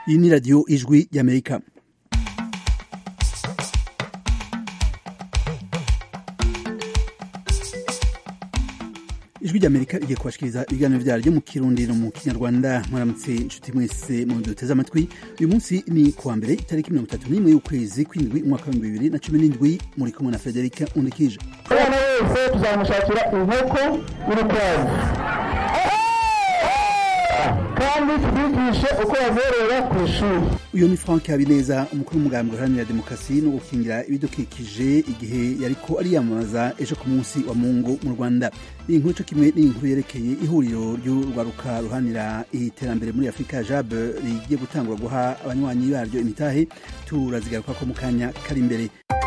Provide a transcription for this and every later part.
iyi ni radiyo ijwi y'amerika ijwi ry'amerika rigiye kubashikiriza ibiganiro vyaryo mu kirundi no mu kinyarwanda mwaramutse inshuti mwese mu duteze amatwi uyu munsi ni kuwa mbere itariki mirongo itatu n'imwe y'ukwezi kw'indwi umwaka w'ibihumbi bibiri na cumi n'indwi muri kumwe na federika undikije umwana wese tuzamushakira inkoko y'urukwavu kandi tubigishe uko bazorora ku ishuri uyu ni frank habineza umukuru w'umugambi uharanira demokarasi no gukingira ibidukikije igihe yariko ariyamamaza ejo ku munsi wa mungu mu rwanda iyi nkuru co kimwe n'iyi nkuru yerekeye ihuriro ry'urwaruka ruharanira iterambere muri afurika jab rigiye gutangura guha abanywanyi baryo imitahe turazigarukako mu kanya kari imbere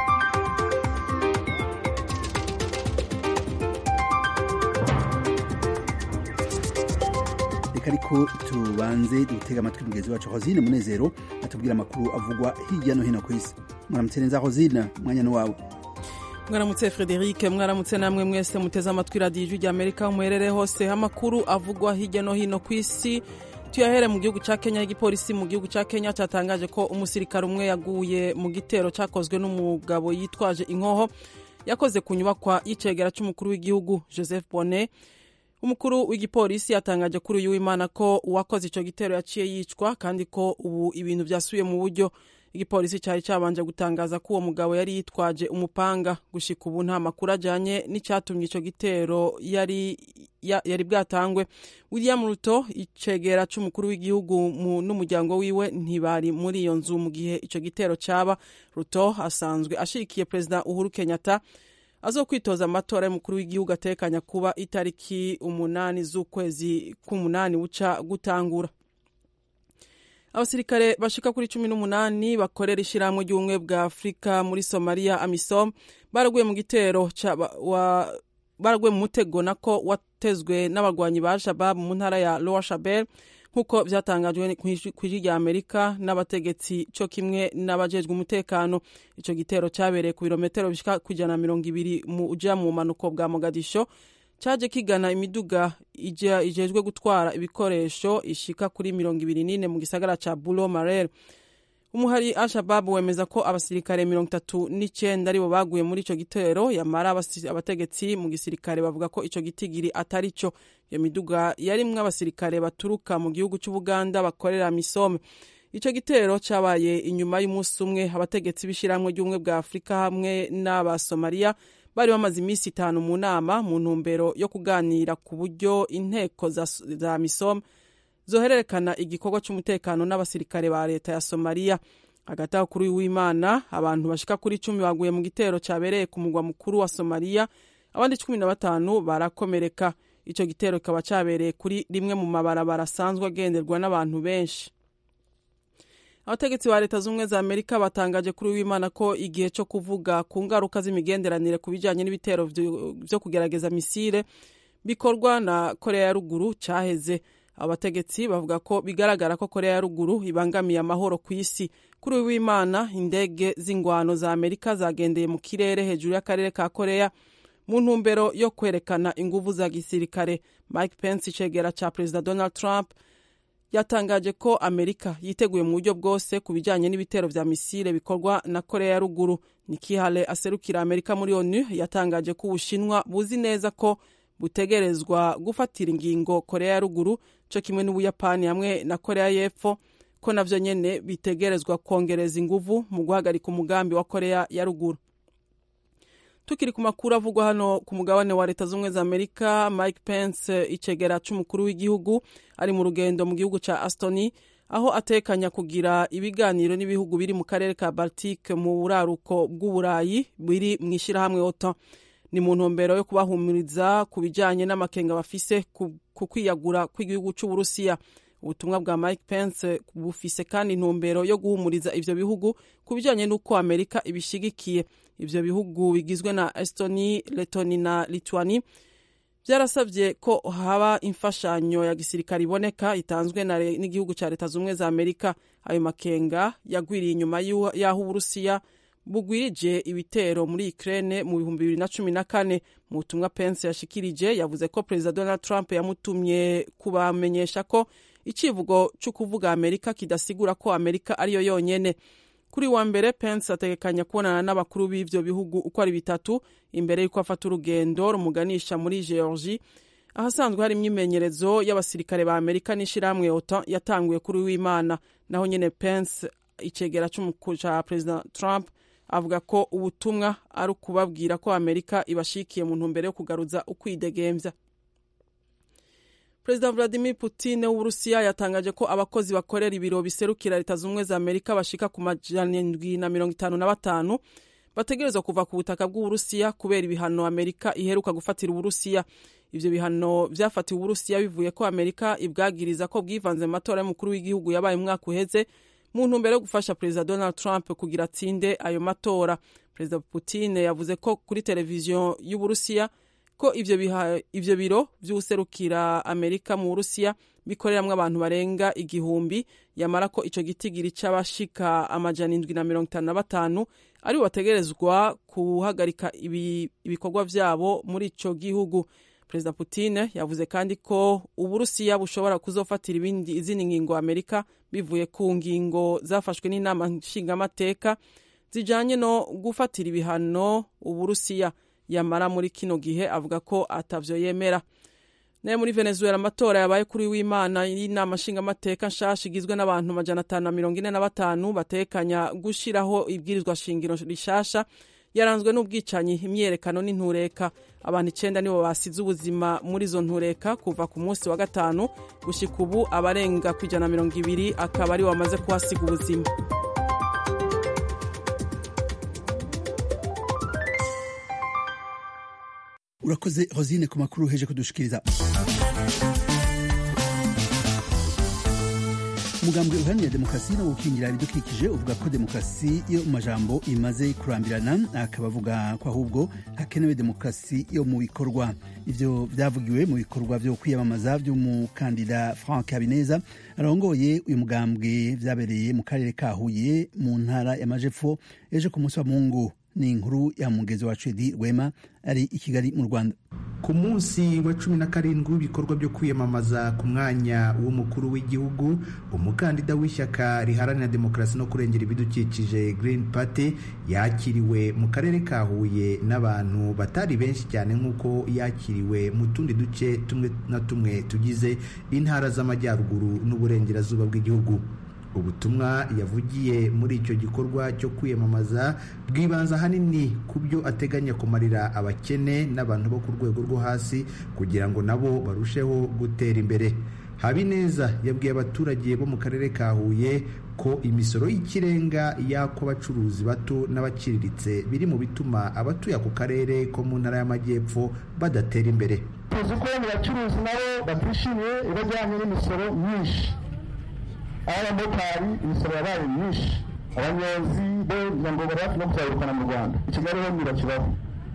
reka ariko tubanze dutega amatwi mugenzi wacu hosine munezero atubwira amakuru avugwa hirya no hino ku isi mwaramutse neza hosine umwanya ni wawe mwaramutse frederic mwaramutse namwe mwese muteze amatwi radiyo ijwi rya amerika muherere hose amakuru avugwa hirya no hino ku isi tuyahere mu gihugu cya kenya igipolisi mu gihugu cya kenya cyatangaje ko umusirikare umwe yaguye mu gitero cyakozwe n'umugabo yitwaje inkoho yakoze ku nyubakwa y'icegera cy'umukuru w'igihugu joseph bonnet umukuru w'igipolisi yatangaje kuri uyu w'imana ko uwakoze icyo gitero yaciye yicwa kandi ko ubu ibintu byasubiye mu buryo igipolisi cyari cyabanje gutangaza ko uwo mugabo yari yitwaje umupanga gushika ubu nta makuru ajyanye n'icyatumye icyo gitero yari yari bwatangwe william ruto icegera cy'umukuru w'igihugu n'umuryango wiwe ntibari muri iyo nzu mu gihe icyo gitero cyaba ruto asanzwe ashigikiye perezida uhuru kenyatta azo kwitoza amatora y'umukuru w'igihugu atekanya kuba itariki umunani z'ukwezi k'umunani buca gutangura abasirikare bashika kuri cumi n'umunani bakorera ishyirahamwe ry'ubumwe bwa afurika muri somaliya amisom baraguye mu gitero baraguye mu mutego nako watezwe n'abarwanyi ba shabab mu ntara ya lowa shabel nk'uko byatangajwe ku ijwi rya amerika n'abategetsi cyo kimwe n'abajejwe umutekano icyo gitero cyabereye ku birometero bishyika ku ijana na mirongo ibiri mu uja mu bumanuko bwa mogadisho cyaje kigana imiduga ijejwe gutwara ibikoresho ishika kuri mirongo ibiri n'ine mu gisagara ca bulo marere umuhari al-shabab wemeza ko abasirikare mirongo itatu n'icyenda aribo baguye muri icyo gitero yamara abategetsi mu gisirikare bavuga ko icyo gitigiri atari cyo iyo miduga yarimwo abasirikare baturuka mu gihugu cy'ubuganda bakorera misome icyo gitero cyabaye inyuma y'umunsi umwe abategetsi b'ishyirahamwe ry'ubumwe bwa afurika hamwe n'abasomaliya bari bamaze iminsi itanu mu nama mu ntumbero yo kuganira ku buryo inteko za, za misome zohererekana igikorwa cy'umutekano n'abasirikare ba leta ya somaliya hagati aho kuri w'imana abantu bashika kuri icumi baguye mu gitero cyabereye ku mugwa mukuru wa somaliya abandi cumi na batanu barakomereka icyo gitero kikaba cyabereye kuri rimwe mu mabarabara asanzwe agenderwa n'abantu benshi abategetsi ba leta z'ubumwe za amerika batangaje kuri w'imana ko igihe cyo kuvuga ku ngaruka z'imigenderanire ku bijyanye n'ibitero byo kugerageza misile bikorwa na korea ya ruguru cyaheze abategetsi bavuga ko bigaragara ko korea ya ruguru ibangamiye amahoro ku isi kuri w'imana indege z'ingwano za amerika zagendeye mu kirere hejuru y'akarere ka korea mu ntumbero yo kwerekana inguvu za gisirikare mike pence icegera cya perezida donald trump yatangaje ko amerika yiteguye mu buryo bwose ku bijyanye n'ibitero vya misile bikorwa na korea ya ruguru nikihale aserukira amerika muri onu yatangaje ko ubushinwa buzi neza ko butegerezwa gufatira ingingo korea ya ruguru cyo kimwe n'ubuyapani hamwe na korea y'epfo ko navyo nyene bitegerezwa kongereza inguvu mu guhagarika umugambi wa korea ya ruguru tukiri ku makuru avugwa hano ku mugabane wa leta z'ubumwe za amerika mike pence icegera c'umukuru w'igihugu ari mu rugendo mu gihugu ca astoni aho atekanya kugira ibiganiro n'ibihugu biri mu karere ka baltique mu buraruko bw'uburayi biri mu ishyirahamwe otan ni mu ntumbero yo kubahumuriza ku bijyanye n'amakenga bafise ku kwiyagura kw'igihugu cy'uburusiya ubutumwa bwa mike pence bufise kandi intumbero yo guhumuriza ivyo bihugu ku bijyanye n'uko amerika ibishigikiye ivyo bihugu bigizwe na estoni letoni na lituani byarasabye ko haba imfashanyo ya gisirikare iboneka itanzwe n'igihugu cya leta z'ubumwe za amerika ayo makenga yagwiriye inyuma y'aho uburusiya bugwirije ibitero muri Ukraine mu bihumbi bibiri na cumi na kane mu butumwa Pence yashikirije yavuze ko perezida Donald Trump yamutumye kubamenyesha ko icivugo cyo kuvuga amerika kidasigura ko amerika ariyo yonyene kuri wa mbere pence ategekanya kubonana n'abakuru b'ivyo bihugu uko ari bitatu imbere y'uko afata urugendo rumuganisha muri georgie ahasanzwe hari imyimenyerezo y'abasirikare ba amerika n'ishirahamwe otan yatanguye kuri w'imana naho nyene pence icegera ca perezida trump avuga ko ubutumwa ari ukubabwira ko amerika ibashikiye mu ntumbero yo kugaruza ukwidegemvya perezida vladimir putin w'uburusiya yatangaje ko abakozi bakorera ibiro biserukira leta z'ubumwe za amerika bashika ku majana indwi na mirongo itanu na batanu bategerezwa kuva ku butaka bw'uburusiya kubera ibihano amerika iheruka gufatira uburusiya ivyo bihano vyafatiwe uburusiya bivuye ko amerika ibwagiriza ko bwivanze mu matora y'umukuru w'igihugu yabaye umwaka uheze mu ntumbero yo gufasha perezida donald trump kugira atsinde ayo matora perezida putin yavuze ko kuri televiziyo y'uburusiya ko ivyo, ivyo biro vy'userukira amerika mu burusiya bikoreramwo abantu barenga igihumbi yamara ko ico gitigiri c'abashika amajana indwi na mirongo itanu na batanu aribo bategerezwa guhagarika ibikorwa vyabo muri ico gihugu perezida putin yavuze kandi ko uburusiya bushobora kuzofatira ibindi izindi ngingo amerika bivuye ku ngingo zafashwe n'inama nshingamateka zijanye no gufatira ibihano uburusiya yamara muri kino gihe avuga ko atavyo yemera naye muri venezuela amatora yabaye kuri w'imana y'inama nshingamateka nshasha igizwe n'abantu majana atanu na mirongo ine na batanu batekanya gushiraho ibwirizwa shingiro rishasha yaranzwe n'ubwicanyi imyerekano n'intureka abantu icenda nibo basize ubuzima muri izo ntureka kuva ku munsi wa gatanu gushika ubu abarenga ku ijana na mirongo ibiri akaba ari bamaze kuhasiga ubuzima urakoze hosine ku makuru heje kudushikiriza umugambwe uharanira demokarasi no gukingira ibidukikije uvuga ko demokarasi yo mu majambo imaze kurambirana akaba avuga ko ahubwo hakenewe demokarasi yo mu bikorwa ivyo vyavugiwe mu bikorwa vyo kwiyamamaza vy'umukandida frank habineza arongoye uyu mugambwe vyabereye mu karere ka huye mu ntara y'amajepfo ejo ku munsi wa mungu ni inkuru ya mugezi wacu edi rwema ari i kigali mu rwanda ku munsi wa cumi na karindwi w'ibikorwa byo kwiyamamaza ku mwanya w'umukuru w'igihugu umukandida w'ishyaka riharanira demokarasi no kurengera ibidukikije Green Party yakiriwe mu karere ka Huye n'abantu batari benshi cyane nk'uko yakiriwe mu tundi duce tumwe na tumwe tugize intara z'amajyaruguru n'uburengerazuba bw'igihugu ubutumwa yavugiye muri icyo gikorwa cyo kwiyamamaza bwibanza ahanini ku byo ateganya kumarira abakene n'abantu bo ku rwego rwo hasi kugira ngo nabo barusheho gutera imbere habineza yabwiye abaturage bo mu karere ka huye ko imisoro y'ikirenga y'ako abacuruzi bato n'abaciriritse biri mu bituma abatuye ako karere ko mu ntara y'amajyepfo badatera imbere tuzi ko mu bacuruzi nabo batishimiye ibajyanye n'imisoro myinshi abamotari imisoro yabaye myinshi abanyonzi bo kugira ngo bari hafi no kuzabirukana mu rwanda i kigali ho ntirakibaho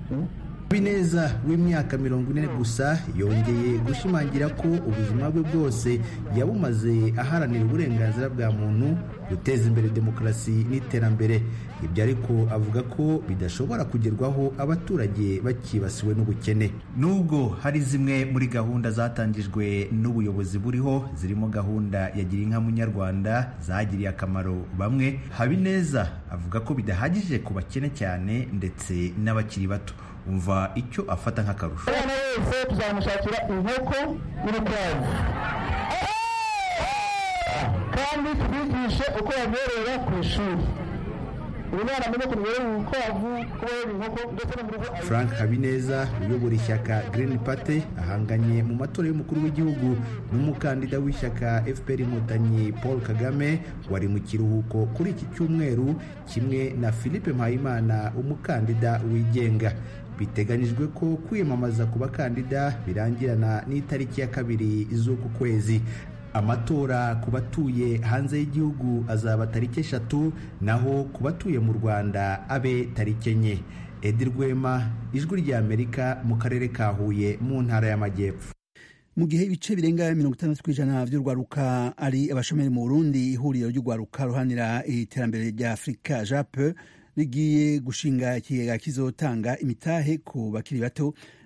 Habineza w'imyaka mirongo ine gusa yongeye gushimangira ko ubuzima bwe bwose yabumaze aharanira uburenganzira bwa muntu guteza imbere demokarasi n'iterambere ibyo ariko avuga ko bidashobora kugerwaho abaturage bakibasiwe n'ubukene nubwo hari zimwe muri gahunda zatangijwe n'ubuyobozi buriho zirimo gahunda ya gira inka munyarwanda zagiriye akamaro bamwe habineza avuga ko bidahagije ku bakene cyane ndetse n'abakiri bato umva icyo afata nk'akarusho umwana wese tuzamushakira inkoko n'urukwavu kandi tubigishe uko babyorora ku ishuri uyu mwana amenye ukuntu yorora urukwavu kuborora inkoko ndetse no mu rugo frank habineza uyobora ishyaka green party ahanganye mu matora y'umukuru w'igihugu n'umukandida w'ishyaka fpr inkotanyi paul kagame wari mu kiruhuko kuri iki cyumweru kimwe na philippe mpayimana umukandida wigenga biteganyijwe ko kwiyamamaza ku bakandida birangirana n'itariki ya kabiri z'uku kwezi amatora ku batuye hanze y'igihugu azaba tariki eshatu naho ku batuye mu rwanda abe tariki enye edi rwema ijwi ry'amerika mu karere ka huye mu ntara y'amajyepfo mu gihe ibice birenga mirongo itandatu ku ijana by'urwaruka ari abashomeri mu burundi ihuriro ry'urwaruka ruhanira iterambere rya afurika jape rigiye gushinga ikigega kizotanga imitahe ku bakiri bato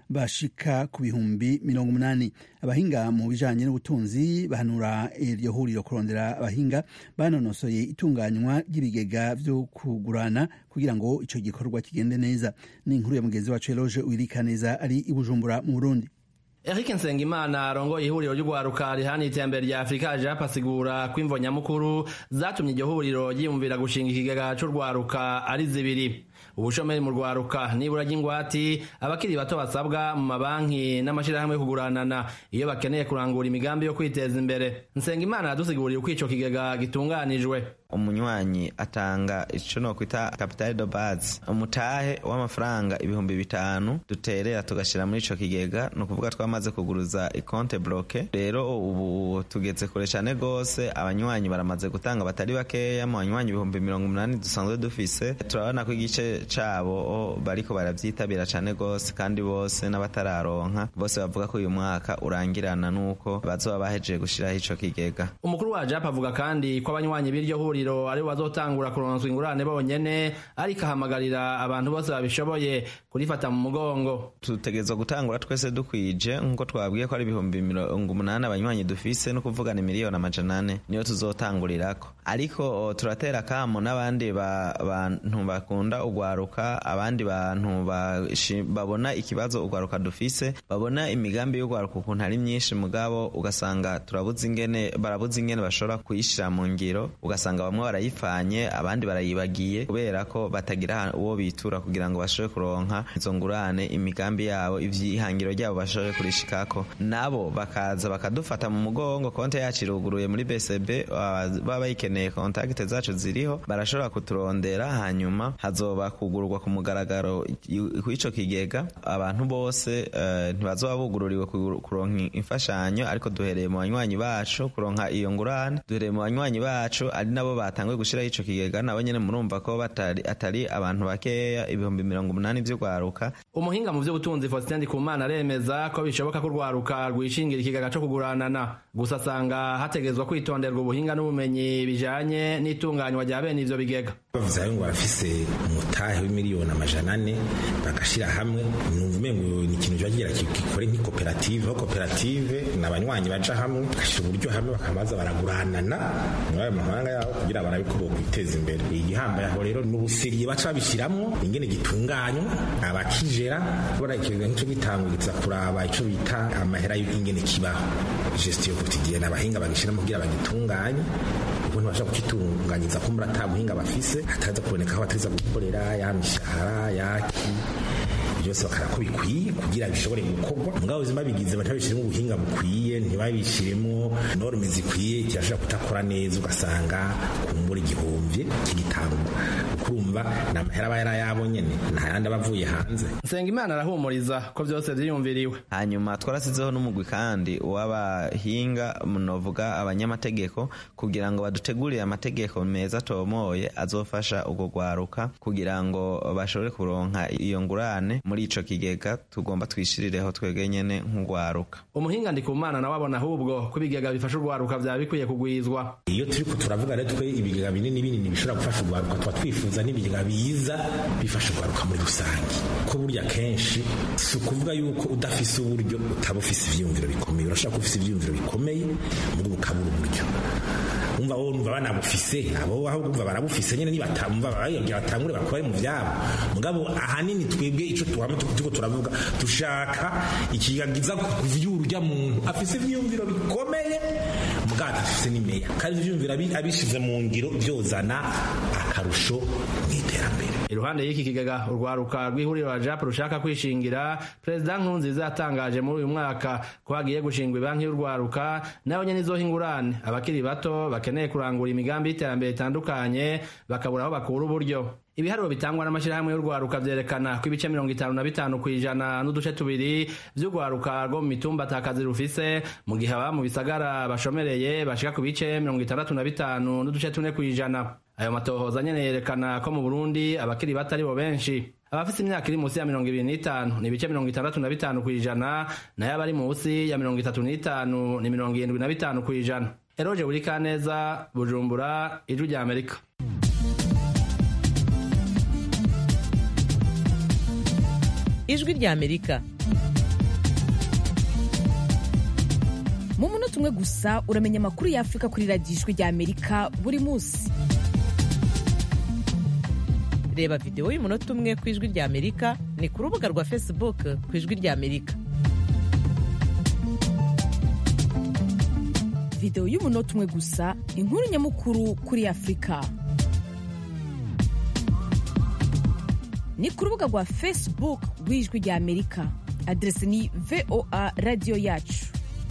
bashika ku bihumbi mirongo umunani abahinga mu bijanye n'ubutunzi bahanura iryo huriro kurondera abahinga banonosoye itunganywa ry'ibigega vyo kugurana kugira ngo ico gikorwa kigende neza ni inkuru ya mugenzi wacu Eloge Uwirikaneza ari i Bujumbura mu Burundi Eric Nsengimana arongoye ihuriro ry'ugwaruka rihana iterambere rya Afurika aje apasigura ko imvo nyamukuru zatumye iryo huriro ryiyumvira gushinga ikigega c'urwaruka ari zibiri ubushomeri mu rwaruka nibura ry'ingwati abakiri bato basabwa mu mabanki n'amashirahamwe yo kuguranana iyo bakeneye kurangura imigambi yo kwiteza imbere Nsengimana yadusiguriye uko ico kigega gitunganijwe umunywanyi atanga ico nokwita capital de base umutahe w'amafaranga ibihumbi bitanu duterera tugashira muri ico kigega ni ukuvuga twamaze kuguruza ikonte bloke rero ubu tugeze kure cane gose abanywanyi baramaze gutanga batari bakeya mu banywanyi ibihumbi mirongo umunani dusanzwe dufise turabona ko igice cabo bariko baravyitabira cane gose kandi bose n'abatararonka bose bavuga ko uyu mwaka urangirana nuko bazoba bahejeje gushiraho ico kigega umukuru wa jap avuga kandi ko abanywanyi b'iryo huriro ari bazotangura kuronswa ingurane bonyene ariko ahamagarira abantu bose babishoboye kurifata mu mugongo tutegerezwa gutangura twese dukwije nk'uko twabwiye ko ari ibihumbi mirongo umunani abanywanyi dufise no kuvugana miliyoni amajana ane niyo tuzotangurirako ariko turatera kamo n'abandi bantu bakunda ugwaruka abandi bantu babona ikibazo ugwaruka dufise babona imigambi y'ugwaruka ukuntu ari myinshi mugabo ugasanga turabuze ingene barabuze ingene bashobora kuyishira mu ngiro ugasanga bamwe barayipfanye abandi barayibagiye kubera ko batagira uwo bitura kugira ngo bashobore kuronka izo ngurane imigambi yabo ivyihangiro ryabo bashobore kurishikako nabo bakaza bakadufata mu mugongo konte yacu iruguruye muri BCB baba bayikeneye kontakite zacu ziriho barashobora kuturondera hanyuma hazoba kugurwa ku mugaragaro kw'ico kigega abantu bose uh, ntibazoba bugururiwe kuronka imfashanyo ariko duhereye mu banywanyi bacu kuronka iyo ngurane duhereye mu banywanyi bacu ari nabo batanguye gushiraho ico kigega nabo nyene murumva ko batari atari abantu bakeya ibihumbi mirongo umunani vy'urwaruka umuhinga mu vy'ubutunzi Faustin Ndikumana aremeza ko bishoboka ko urwaruka rwishingira ikigega co kuguranana gusa asanga hategezwa kwitonderwa ubuhinga n'ubumenyi bijanye n'itunganywa rya bene ivyo bigega bavuze ngo barafise umutahe w'imiliyoni amajana ane bagashira hamwe numva umengo ni ikintu kiba kigira gikore nk'ikoperative aho koperative ni abanywanyi baja hamwe bagashira uburyo hamwe bakamaza baraguranana muri ayo mahanga yabo kugira barabe ko bokwiteza imbere igihambaye aho rero ni ubusiriye baca babishiramwo ingene gitunganywa abakijera kubona ikigega nk'ico gitanguriza kuraba ico bita amahera y'ingene kibaho gestion quotidienne abahinga bagishiramo kugira bagitunganye ukuntu bashaka kukitunganyiza ko muri ata buhinga bafise hataza kuboneka aho bateza gukorera ya mishahara yaki byose bakara ko bikwiye kugira bishobore gukorwa mugabo ubuzima bigize batabishiremo ubuhinga bukwiye ntibabishiremo norme zikwiye kirashobora kutakora neza ugasanga kumbura igihumbi kigitangwa ukurumva ni amahera aba yarayabo nyene nta yandi aba avuye hanze Nsengimana arahumuriza ko byose vyiyumviriwe hanyuma twarasizeho n'umugwi kandi w'abahinga munovuga abanyamategeko kugira ngo badutegurire amategeko meza atomoye azofasha urwo rwaruka kugira ngo bashobore kuronka iyo ngurane muri ico kigega tugomba twishirireho twebwe nyene nk'urwaruka umuhinga ndikumana nawe abona ahubwo ko ibigega bifasha urwaruka vyaba bikwiye kugwizwa iyo turiko turavuga rero twe ibigega binini binini bishobora gufasha urwaruka tuba twifuza n'ibigega biza bifasha urwaruka muri rusange ko burya kenshi si ukuvuga yuko udafise uburyo utaba ufise ivyiyumviro bikomeye urashobora kuba ufise ivyiyumviro bikomeye muri ukabura uburyo umva wowe umva banabufise abo ahubwo umva barabufise nyene nibatamva bayagira batangure bakore mu vyabo mugabo ahanini twebwe ico tuhama tuko turavuga dushaka ikigagiza kuvyura urya muntu afise ivyiyumviro bikomeye mugabo afise n'imeya kandi ivyiyumviro abishize mu ngiro vyozana akarusho mw'iterambere iruhande y'iki kigega urwaruka rw'ihuriro la jap rushaka kwishingira perezida nkurunziza yatangaje muri uyu mwaka ko hagiye gushingwa ibanki y'urwaruka nayo nyene izoha ingurane abakiri bato bakeneye kurangura imigambi y'iterambere itandukanye bakabura aho bakura uburyo ibiharuro bitangwa n'amashyirahamwe y'urwaruka vyerekana ko ibice mirongo itanu na bitanu kw'ijana n'uduce tubiri vy'urwaruka rwo mu mitumba atakazi rufise mu gihe ababa mu bisagara bashomereye bashika ku bice mirongo itandatu na bitanu n'uduce tune kw'ijana ayo matohoza nyene yerekana ko mu burundi abakiri bato ari bo benshi abafite imyaka iri munsi ya mirongo ibiri n'itanu ni ibice mirongo itandatu na bitanu kw'ijana nayo abari munsi ya mirongo itatu n'itanu ni mirongo irindwi na bitanu kw'ijana eroje buri kaneza bujumbura ijwi rya amerika ijwi rya amerika mu munota umwe gusa uramenya amakuru ya afurika kuri radiyo ijwi rya amerika buri munsi reba videwo y'umunota umwe ku ijwi rya amerika ni ku rubuga rwa facebook ku ijwi rya amerika videwo y'umunota umwe gusa inkuru nyamukuru kuri afurika ni ku rubuga rwa facebook rw'ijwi rya amerika aderesi ni voa radiyo yacu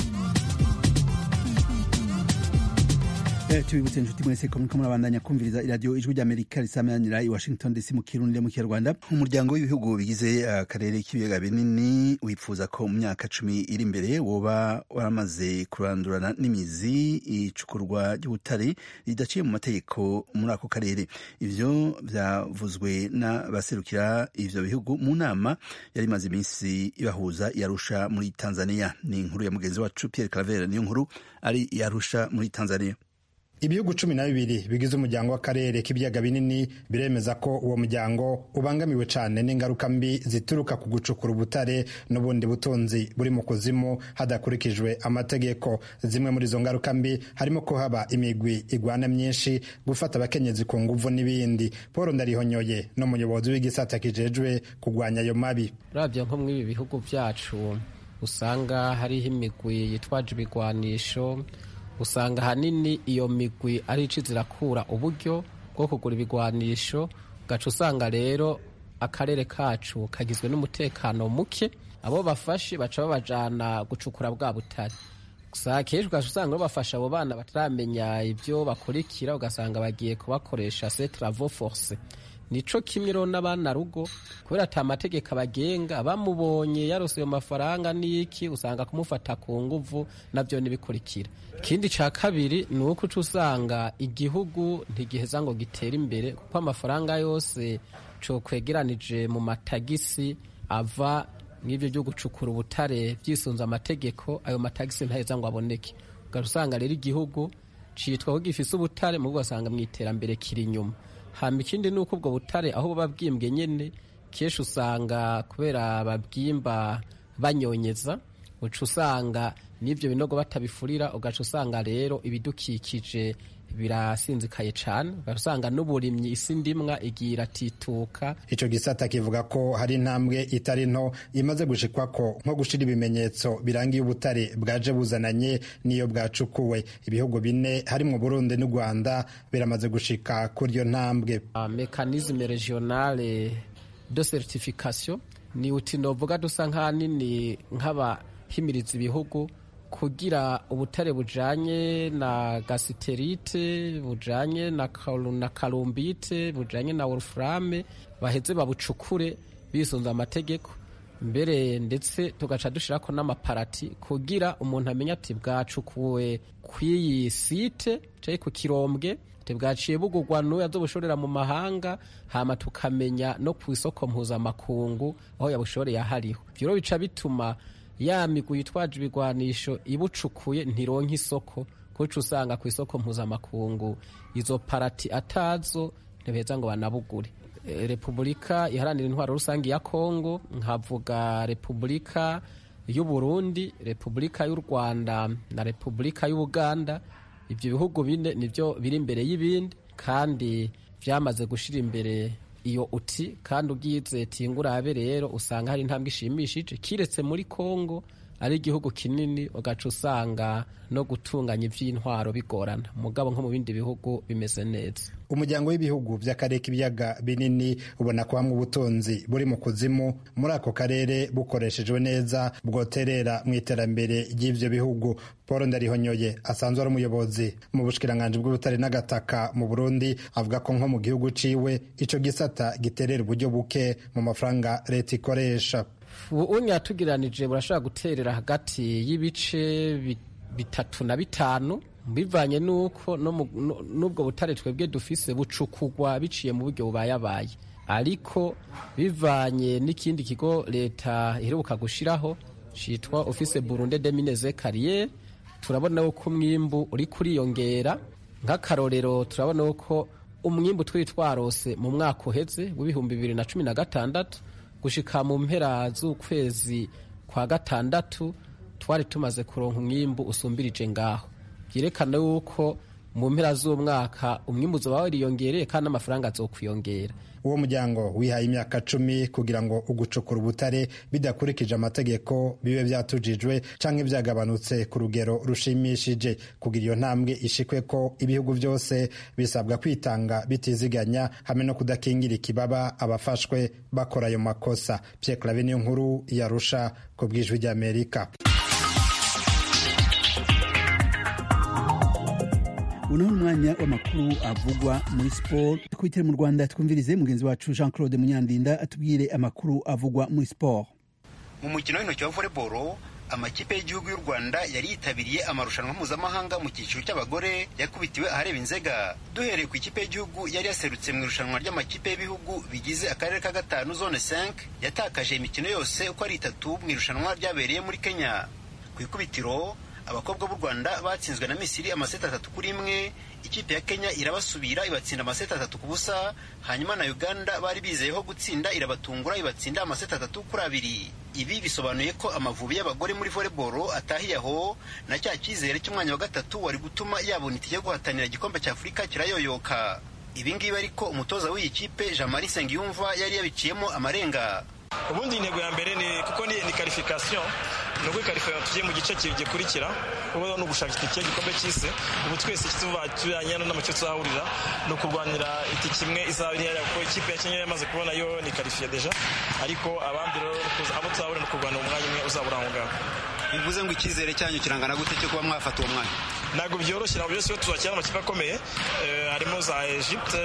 tubibutse inshuti mwese ko muriko murabandanya kumviriza iradiyo ijwi ry'amerika risamanira i washington dc mu kirundi mu kinyarwanda umuryango w'ibihugu bigize akarere k'ibiyaga binini wifuza ko mu myaka cumi iri imbere woba waramaze kurandurana n'imizi icukurwa ry'ubutare ridaciye mu mategeko muri ako karere ivyo vyavuzwe n'abaserukira ivyo bihugu mu nama yari imaze iminsi ibahuza yarusha muri tanzania ni inkuru ya mugenzi wacu pierre claver niyo nkuru ari yarusha muri tanzania ibihugu cumi na bibiri bigize umuryango w'akarere k'ibiyaga binini biremeza ko uwo muryango ubangamiwe cyane n'ingaruka mbi zituruka ku gucukura ubutare n'ubundi butunzi buri mu kuzimu hadakurikijwe amategeko zimwe muri izo ngaruka mbi harimo ko haba imigwi igwana myinshi gufata abakenyezi ku nguvu n'ibindi paul ndarihonyoye n'umuyobozi w'igisata kijejwe kurwanya ayo mabi urabye nko muri ibi bihugu byacu usanga hariho imigwi yitwaje ibigwanisho usanga ahanini iyo migwi ari ici zirakura uburyo bwo kugura ibigwanisho ugaca usanga rero akarere kacu kagizwe n'umutekano muke abo bafashe baca babajana gucukura bwa butare gusa kenshi ugaca usanga bafasha abo bana bataramenya ibyo bakurikira ugasanga bagiye kubakoresha se travaux force nico kimwe rero n'abana rugo kubera ata mategeko abagenga bamubonye yarose ayo mafaranga n'iki usanga kumufata ku nguvu nabyo nibikurikira ikindi ca kabiri ni uko uca usanga igihugu ntigiheza ngo gitere imbere kuko amafaranga yose co kwegeranije mu matagisi ava n'ibyo byo gucukura ubutare byisunze amategeko ayo matagisi ntaheza ngo aboneke ugaca usanga rero igihugu citwa ko gifise ubutare mu ugasanga mu iterambere kiri inyuma hama ikindi ni uko ubwo butare aho buba bwimbwe nyene kenshi usanga kubera babwimba banyonyeza uca usanga n'ibyo binogo batabifurira ugaca usanga rero ibidukikije birasinzikaye cyane ugaca usanga n'uburimyi isi ndimwa igiye iratituka ico gisata kivuga ko hari intambwe itari nto imaze gushikwako nko gushira ibimenyetso birangiye ubutare bwaje buzananye n'iyo bwacukuwe ibihugu bine harimwo Burundi n'u Rwanda biramaze gushika kuri iyo ntambwe mekanisme regionale de certification ni uti novuga dusa nk'ahanini nk'abahimiriza ibihugu kugira ubutare bujanye na gasiterite bujanye na, na kalumbite bujanye na wolframe baheze babucukure bisunze amategeko mbere ndetse tugaca dushirako n'amaparati kugira umuntu amenye ati bwacukuwe kw'iyi site canke ku kirombwe bwaciye bugurwa n'uwo azobushorera mu mahanga hama tukamenya no ku isoko mpuzamakungu aho yabushoreye ahariho ivyo rero bica bituma ya migwi yitwaje ibigwanisho ibucukuye ntironka isoko kuko usanga ku isoko mpuzamakungu izo parati atazo ntibeza ngo banabugure e, repubulika iharanira intwaro rusange ya kongo nkavuga repubulika y'u burundi repubulika y'u rwanda na repubulika y'ubuganda ibyo bihugu bine nibyo biri imbere y'ibindi kandi byamaze gushyira imbere iyo uti kandi ubwize tingurabe rero usanga hari intambwe ishimishije kiretse muri kongo ari igihugu kinini ugaca usanga no gutunganya iby'intwaro bigorana mugabo nko mu bindi bihugu bimeze neza umuryango w'ibihugu by'akarere k'ibiyaga binini ubona ko hamwe ubutunzi buri mu kuzimu muri ako karere bukoreshejwe neza bwoterera mu iterambere ry'ibyo bihugu paul ndarihonyoye asanzwe ari umuyobozi mu bushikiranganji bw'ubutare n'agataka mu burundi avuga ko nko mu gihugu ciwe ico gisata giterera uburyo buke mu mafaranga leta ikoresha ubunya yatugiranije burashobora guterera hagati y'ibice bitatu na bitanu bivanye n'uko n'ubwo butare twebwe dufise bucukugwa biciye mu buryo bubayabaye ariko bivanye n'ikindi kigo leta iheruka gushiraho citwa office Burundi de Mines Carriere turabona ko umwimbu uri kuriyongera nk'akarorero turabona ko umwimbu twari twarose mu mwaka uheze w'ibihumbi bibiri na cumi na gatandatu gushika mu mpera z'ukwezi kwa gatandatu twari tumaze kuronka umwimbu usumbirije ngaho byerekana yuko mu mpera z'umwaka umwimbu uzoba wariyongereye kandi n'amafaranga azokwiyongera uwo muryango wihaye imyaka cumi kugira ngo ugucukura ubutare bidakurikije amategeko bibe byatujijwe canke byagabanutse ku rugero rushimishije kugira iyo ntambwe ishikwe ko ibihugu byose bisabwa kwitanga bitiziganya hamwe no kudakingira ikibaba abafashwe bakora ayo makosa Pierre Claver niyo nkuru yarusha ku bwijwi ry'Amerika unaho umwanya w'amakuru avugwa muri siporo twitire mu rwanda twumvirize mugenzi wacu jean claude munyandinda atubwire amakuru avugwa muri siporo mu mukino w'intoki wa voleboro amakipe y'igihugu y'u rwanda yari yitabiriye amarushanwa mpuzamahanga mu cyiciro cy'abagore yakubitiwe ahareba inzega duhereye ku ikipe y'igihugu yari yaserutse mu irushanwa ry'amakipe y'ibihugu bigize akarere ka gatanu zone 5 yatakaje imikino yose uko ari itatu mu irushanwa ryabereye muri kenya ku ikubitiro abakobwa b'u rwanda batsinzwe na misiri amaseti atatu kuri imwe ikipe ya kenya irabasubira ibatsinda amaseti atatu ku busa hanyuma na uganda bari bizeyeho gutsinda irabatungura ibatsinda amaseti atatu kuri abiri ibi bisobanuye ko amavubi y'abagore muri volleyball atahiye aho na cya cyizere cy'umwanya wa gatatu wari gutuma yabona itike yo guhatanira igikombe cya afurika kirayoyoka ibi ngibi ariko umutoza w'iyi kipe jean marie nsengiyumva yari yabiciyemo amarenga ubundi intego ya mbere ni kuko ni karifikasiyo ni ukwikarifikasiyo tugiye mu gice gikurikira ubu ni ugushaka itike y'igikombe cy'isi ubu twese tujyanye n'amacyo tuzahurira ni ukurwanira itike imwe izaba iri hariya kuko ikipe ya kenya yamaze kubona yo ni karifiye deja ariko abandi rero abo tuzahurira ni ukurwanira umwanya umwe uzabura aho ngaho bivuze ngo icyizere cyanyu kirangana gute cyo kuba mwafata uwo mwanya ntabwo byoroshye ntabwo byose iyo tuzakina amakipe akomeye harimo za egypte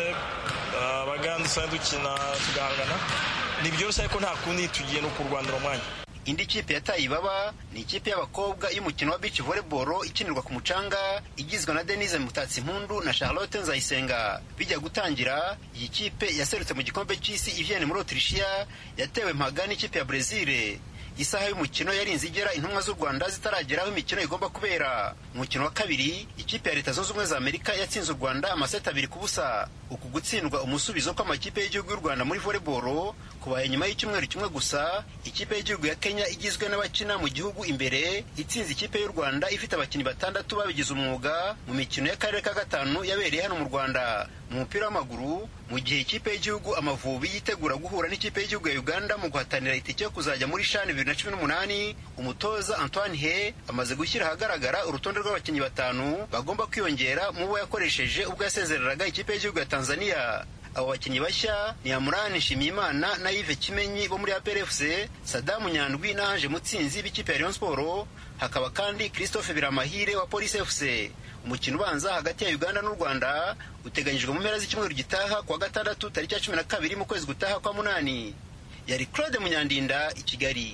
abaganda usanga dukina tugahangana ntibyoroshye ariko nta kundi tugiye no kurwanira umwanya indi kipe yataye ibaba ni ikipe y'abakobwa y'umukino wa beach volleyball ikinirwa ku mucanga igizwe na denise mutatsi impundu na charlotte nzayisenga bijya gutangira iyi kipe yaserutse mu gikombe cy'isi ivyene muri autrichia yatewe mpaga n'ikipe ya brezil isaha y'umukino yarinze igera intumwa z'u rwanda zitaragera aho imikino igomba kubera umukino wa kabiri ikipe ya leta zunze ubumwe za amerika yatsinze u rwanda amaseti abiri ku busa uku gutsindwa umusubizo kw'amakipe y'igihugu y'u rwanda muri volleyball kubaye nyuma y'icyumweru kimwe gusa ikipe y'igihugu ya kenya igizwe n'abakina mu gihugu imbere itsinze ikipe y'u rwanda ifite abakinnyi batandatu babigize umwuga mu mikino y'akarere ka gatanu yabereye hano mu rwanda mu mupira w'amaguru mu gihe ikipe y'igihugu amavubi yitegura guhura n'ikipe y'igihugu ya uganda mu guhatanira itike yo kuzajya muri shani bibiri na cumi n'umunani umutoza antoine he amaze gushyira ahagaragara urutonde rw'abakinnyi batanu bagomba kwiyongera mu bo yakoresheje ubwo yasezereraga ikipe y'igihugu ya tanzania abo bakinnyi bashya ni amurani nshimiyimana na yive kimenyi bo muri aprfc sadamu nyandwi na anje mutsinzi b'ikipe ya rayon sport hakaba kandi christophe biramahire wa police fc umukino ubanza hagati ya uganda n'u rwanda uteganyijwe mu mpera z'icyumweru gitaha kuwa gatandatu tariki ya cumi na kabiri mu kwezi gutaha kwa munani yari claude munyandinda i kigali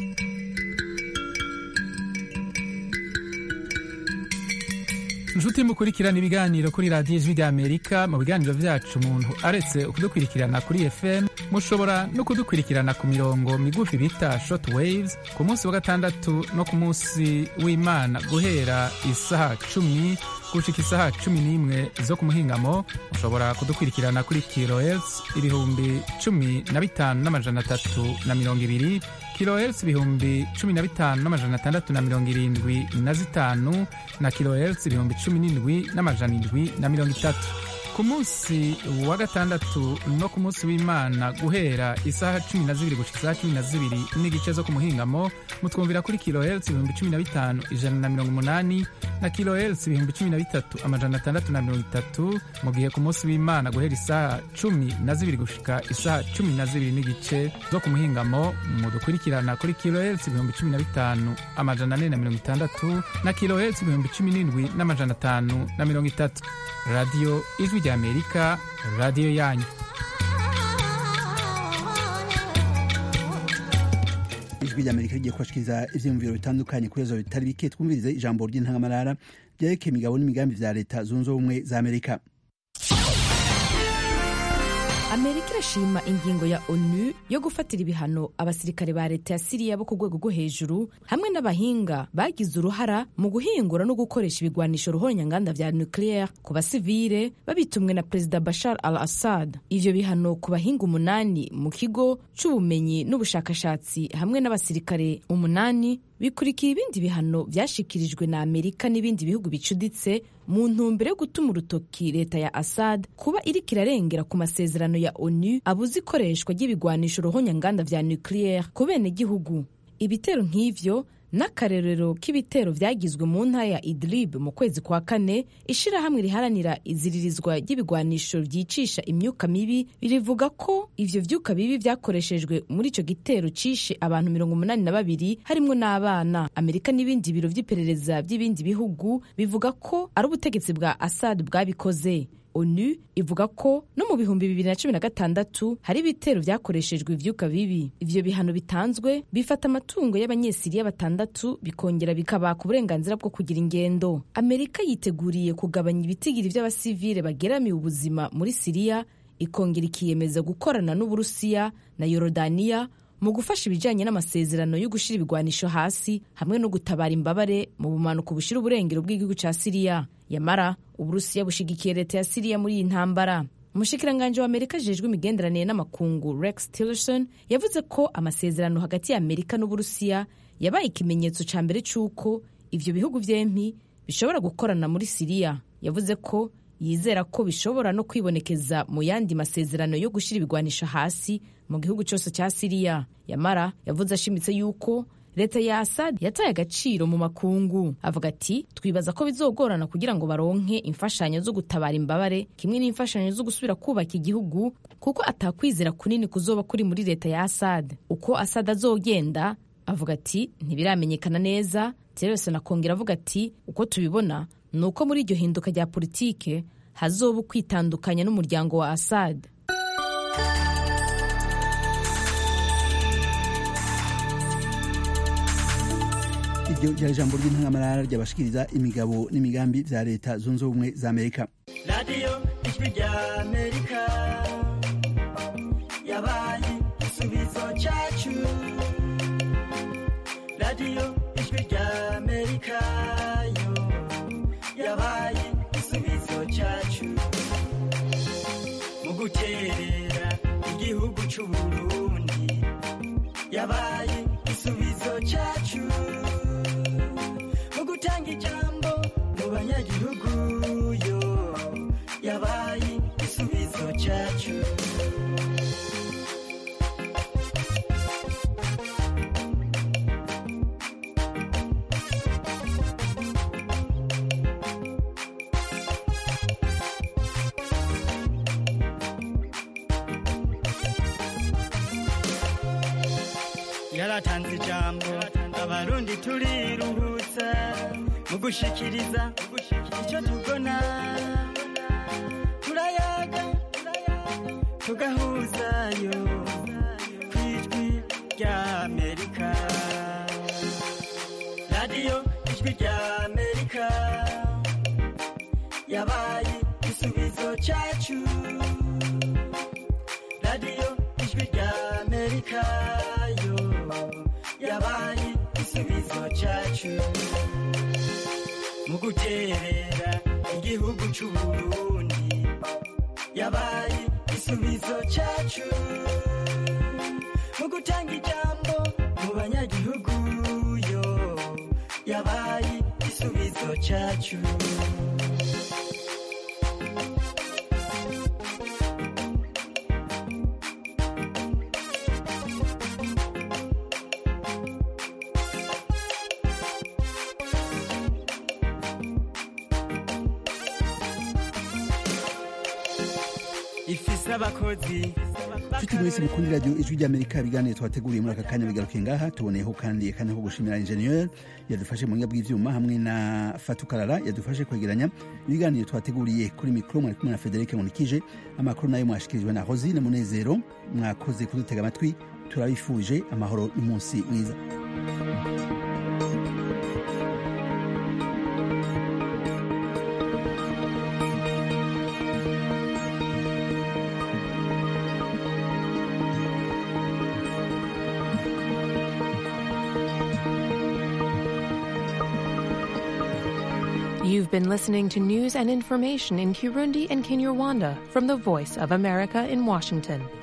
inshuti mukurikirana ibiganiro kuri radiyo ijwi ry'amerika mu biganiro byacu umuntu aretse kudukurikirana kuri fm mushobora no kudukurikirana ku mirongo migufi bita short waves ku munsi wa gatandatu no ku munsi w'imana guhera isaha cumi gushika isaha cumi n'imwe zo ku muhingamo mushobora kudukurikirana kuri kilohertz ibihumbi cumi na bitanu n'amajana atatu na mirongo ibiri kilohertz ibihumbi cumi na bitanu n'amajana atandatu na mirongo irindwi na zitanu na kilohertz ibihumbi cumi n'indwi n'amajana indwi na mirongo itatu ku munsi wa gatandatu no ku munsi w'imana guhera isaha cumi na zibiri gushika isaha cumi na zibiri n'igice zo ku muhingamo mutwumvira kuri kilohertz ibihumbi cumi na bitanu ijana na mirongo umunani na kilohertz ibihumbi cumi na bitatu amajana atandatu na mirongo itatu mu gihe ku munsi w'imana guhera isaha cumi na zibiri gushika isaha cumi na zibiri n'igice zo ku muhingamo mudukurikirana kuri kilohertz ibihumbi cumi na bitanu amajana ane na mirongo itandatu na kilohertz ibihumbi cumi n'indwi n'amajana atanu na mirongo itatu radiyo ijwi ry'amerika radiyo yanyu ijwi ry'amerika rigiye kubashikiriza ivyiyumviro bitandukanye kuri izo bitari bike twumvirize ijambo ry'intangamarara ryerekeye imigabo n'imigambi vya leta zunze ubumwe za amerika amerika irashima ingingo ya onu yo gufatira ibihano abasirikare ba leta ya siriya bo ku rwego rwo hejuru hamwe n'abahinga bagize uruhara mu guhingura no gukoresha ibigwanisho ruhonyanganda vya nucleaire ku basivile babitumwe na perezida bashar al assad ivyo bihano ku bahinga umunani mu kigo c'ubumenyi n'ubushakashatsi hamwe n'abasirikare umunani bikurikiye ibindi bihano vyashikirijwe na amerika n'ibindi bihugu bicuditse mu ntumbero yo gutuma urutoki leta ya assad kuba iriko irarengera ku masezerano ya onu abuze ikoreshwa ry'ibigwanisho ruhonyanganda vya nucleaire ku benegihugu ibitero nk'ivyo n'akarerero k'ibitero vyagizwe mu ntara ya idlib mu kwezi kwa kane ishirahamwe riharanira iziririzwa ry'ibigwanisho vyicisha imyuka mibi rivuga ko ivyo vyuka bibi vyakoreshejwe muri ico gitero cishe abantu mirongo umunani na babiri harimwo n'abana amerika n'ibindi biro vy'iperereza vy'ibindi bihugu bivuga ko ari ubutegetsi bwa assad bwabikoze onu ivuga ko no mu bihumbi bibiri na cumi na gatandatu hari ibitero vyakoreshejwe ivyuka bibi ivyo bihano bitanzwe bifata amatungo y'abanyesiriya batandatu bikongera bikabaka uburenganzira bwo kugira ingendo amerika yiteguriye kugabanya ibitigiri vy'abasivile bageramiye ubuzima muri siriya ikongera ikiyemeza gukorana n'uburusiya na yorodaniya mu gufasha ibijyanye n'amasezerano yo gushyira ibigwanisho hasi hamwe no gutabara imbabare mu bumanuko bushira uburengero bw'igihugu cya siriya yamara uburusiya bushigikiye leta ya siriya muri iyi ntambara umushikiranganji wa amerika ajejwe imigenderanire n'amakungu rex tillerson yavuze ko amasezerano hagati ya amerika n'uburusiya yabaye ikimenyetso cya mbere cy'uko ivyo bihugu vyempi bishobora gukorana muri siriya yavuze ko yizera ko bishobora no kwibonekeza mu yandi masezerano yo gushyira ibigwanisho hasi mu gihugu cyose cya siriya yamara yavuze ashimitse yuko leta ya asad yataye agaciro mu makungu avuga ati twibaza ko bizogorana kugira ngo baronke imfashanyo zo gutabara imbabare kimwe n'imfashanyo zo gusubira kubaka igihugu kuko atakwizera kunini kuzoba kuri muri leta ya asad uko asad azogenda avuga ati ntibiramenyekana neza tillerson akongera avuga ati uko tubibona ni uko muri iryo hinduka rya politike hazoba ukwitandukanya n'umuryango wa assad iryo ryari ijambo ry'intangamarara ryabashikiriza imigabo n'imigambi vya leta zunze ubumwe za amerika radiyo ijwi rya amerika yabaye igisubizo cyacu radiyo ijwi rya amerika yo yabaye igisubizo cyacu mu guterera igihugu cy'uburundi yabaye igisubizo cyacu mu gutanga ijambo mu banyagihugu yo yabaye igisubizo cyacu yaratanze ijambo abarundi turiruhutsa mu gushikiriza icyo tubona turayaga tugahuzayo ku ijwi rya amerika radiyo ijwi rya amerika yabaye igisubizo cyacu radiyo ijwi rya amerika yo yabaye igisubizo cyacu mu guterera igihugu cy'uburundi yabaye igisubizo cyacu mu gutanga ijambo mu banyagihugu yo yabaye igisubizo cyacu ifise abakozi nshuti mwese mukunda radiyo ijwi ry'amerika ibiganiro twateguriye muri aka kanya bigarukiye ngaha tuboneyeho kandi akanya ko gushimira injeniyeri yadufashe mu buhinga bw'ivyuma hamwe na fatukarara yadufashe kwegeranya ibiganiro twateguriye kuri mikoro mwari kumwe na federike munikije amakuru nayo mwashikirijwe na hosine munezero mwakoze kudutega amatwi turabifuje amahoro n'umunsi mwiza You've been listening to news and information in Kirundi and Kinyarwanda from the Voice of America in Washington.